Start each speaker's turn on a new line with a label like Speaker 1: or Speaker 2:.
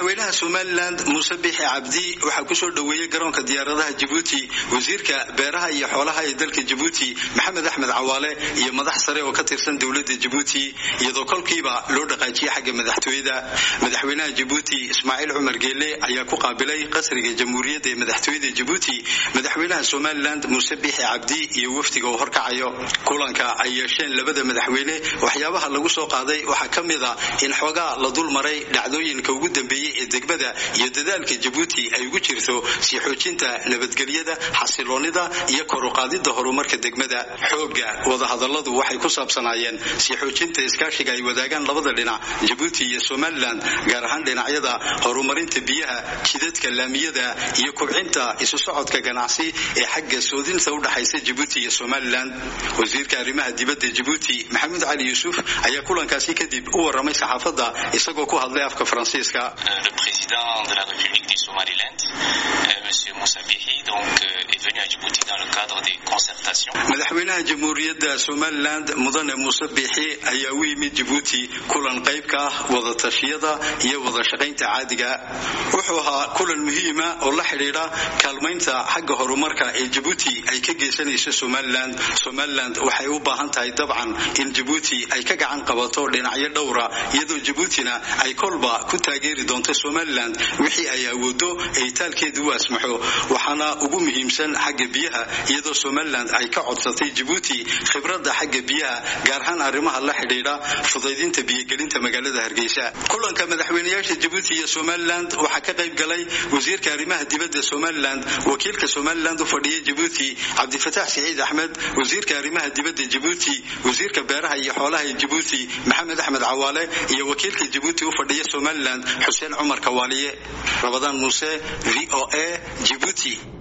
Speaker 1: madaxweynaha somalilan muuse bixi cabdi waxaa kusoo dhoweeyey garoonka diyaaradaha jabuuti wasiirka beeraha iyo xoolaha ee dalka jabuuti maxamed axmed cawaale iyo madax sare oo ka tirsan dowladda jabuuti iyadoo kolkiiba loo dhaqaajiyey xagga madaxtooyada madaxweynaha jabuuti ismaaciil cumar geele ayaa ku qaabilay qasriga jamhuuriyadda ee madaxtooyada jabuuti madaxweynaha somalilan muuse bixi cabdi iyo wafdiga uu horkacayo kulanka ay yeesheen labada madaxweyne waxyaabaha lagu soo qaaday waxaa ka mid a in xoogaa la dul maray dhacdooyinka ugu dambeeyey ee degmada iyo dadaalka jabuuti ay ugu jirto sii xoojinta nabadgelyada xasiloonida iyo koruqaadida horumarka degmada xooga wadahadaladu waxay ku saabsanaayeen sii xoojinta iskaashiga ay wadaagaan labada dhinac jabuuti iyo somalilan gaar ahaan dhinacyada horumarinta biyaha jidadka laamiyada iyo kubcinta isu socodka ganacsi ee xagga soodinta udhaxaysa jabuuti iyo somalilan wasiirka arrimaha dibadda jabuuti maxamuud cali yuusuf ayaa kulankaasi kadib u waramay saxaafadda isagoo ku hadlay afka faransiiska
Speaker 2: le président de la République du Somaliland, euh, M. Moussa Bihi, donc, euh, est venu à Djibouti dans le cadre des concertations.
Speaker 1: madaxweynaha jamhuuriyadda somalilan mudane muuse biixi ayaa u yimid jabuuti kulan qayb ka ah wadatashyada iyo wada shaqaynta caadiga wuxuu ahaa kulan muhiima oo la xidhiidha kaalmaynta xagga horumarka ee jabuuti ay ka geysanayso somalilan somalilan waxay u baahan tahay dabcan in jabuuti ay ka gacan qabato dhinacyo dhowra iyadoo jabuutina ay kolba ku taageeri doonto somalilan wixii ay awoodo ee itaalkeedu u asmaxo waxaana ugu muhiimsan xagga biyaha iyadoo somalilan ay ka codsatay jabuuti khibradda xagga biyaha gaar ahaan arrimaha la xidhiidha fudaydinta biyogelinta magaalada hargeysa kulanka madaxweynayaasha jabuuti iyo somalilan waxaa ka qayb galay wasiirka arrimaha dibadda somalilan wakiilka somalilan u fadhiya jabuuti cabdifataax siciid axmed wasiirka arrimaha dibadda jabuuti wasiirka beeraha iyo xoolaha ee jabuuti maxamed axmed cawaale iyo wakiilka jabuuti u fadhiya somalilan xuseen cumar kawaaliye rabadaan muuse v o a jibuuti